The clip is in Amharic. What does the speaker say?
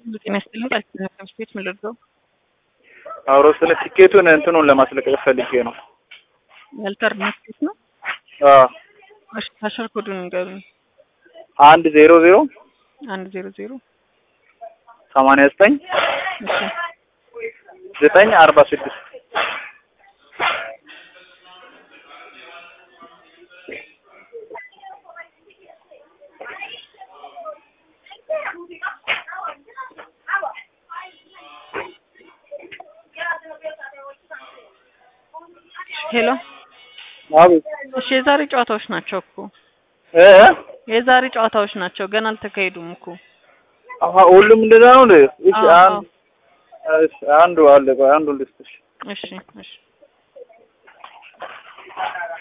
ጤና ይስጥልኝ ቃል ኪዳን ትምህርት ቤት ምን ልርዳው? አውሮ ስለ ቲኬቱን እንትኑን ለማስለቀቅ ፈልጌ ነው። ያልተር ትምህርት ቤት ነው። አዎ እሺ ታሸር ኮዱን ንገሩኝ። አንድ ዜሮ ዜሮ አንድ ዜሮ ዜሮ ሰማንያ ዘጠኝ እሺ ዘጠኝ አርባ ስድስት ሄሎ አቤት እሺ የዛሬ ጨዋታዎች ናቸው እኮ እ የዛሬ ጨዋታዎች ናቸው ገና አልተካሄዱም እኮ አሀ ሁሉም እንደዛ ነው እንዴ? እሺ አዎ፣ አንድ እሺ አንዱ አለ ቆይ አንዱ ልስጥሽ እሺ እሺ